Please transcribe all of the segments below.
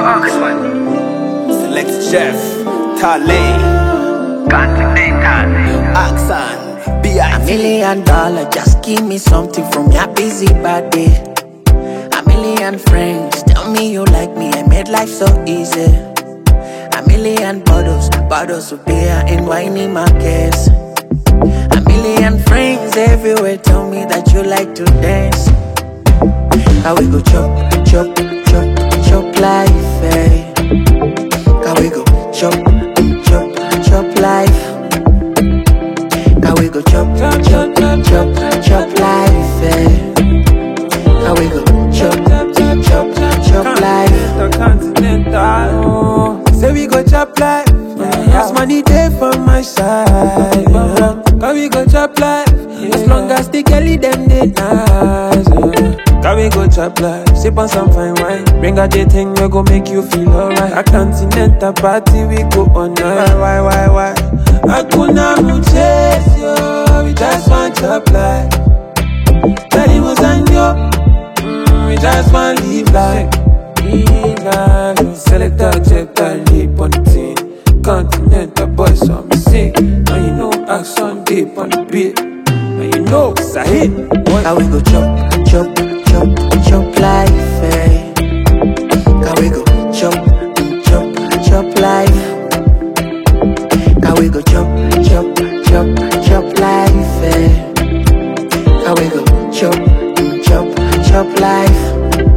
Oxford. Select chef, Tale, Continental. Axan, A B.I.T. million dollar, just give me something from your busy body. A million friends, tell me you like me, I made life so easy. A million bottles, bottles of beer in whiny markets. A million friends everywhere, tell me that you like to dance. How we go chop, chop, chop, chop life, eh? How we go chop, chop, chop life. How we go chop, chop, chop, chop, chop life, eh? How we go chop, chop, chop, chop life. The continental. Oh. Say we go chop life. As money day for my side. Yeah. Can we go chop life? As long as the girlie them they nice. Yeah. Can we go chop life? Sip on some fine wine. Bring out the thing we go make you feel alright. A continental party we go on night. Why, why, why? Hakuna muchezo yo. We just want chop life. Daddy was on yo. Mm, we just want live life. Live life. Select a check that leap on the team. Continental boys on me sick. Now you know action deep on the beat. Now you know it's a hit. What? How we go chop, chop, chop, chop life, eh? How we go chop, chop, chop life. How we go chop, chop, chop, chop life, eh? How we go chop, chop, chop life.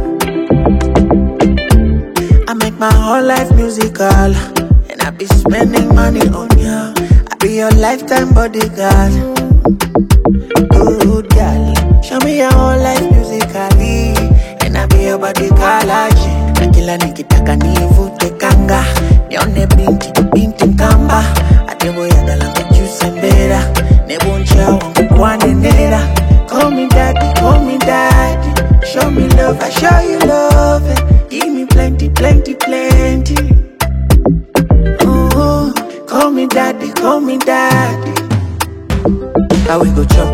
I make my whole life musical, and I be spending money on ya. I be your lifetime bodyguard. Good girl, show me your whole life musically, and I be your bodyguard. Na kila nikitaka nivute kanga, nione binti binti kamba, ateboyaga langu juice mbera, nebuncha wangu kwanenera. Call me daddy, call me daddy, show me love, I show you love, and give me plenty, plenty, plenty. Ooh, call me daddy, call me daddy. How we go chop,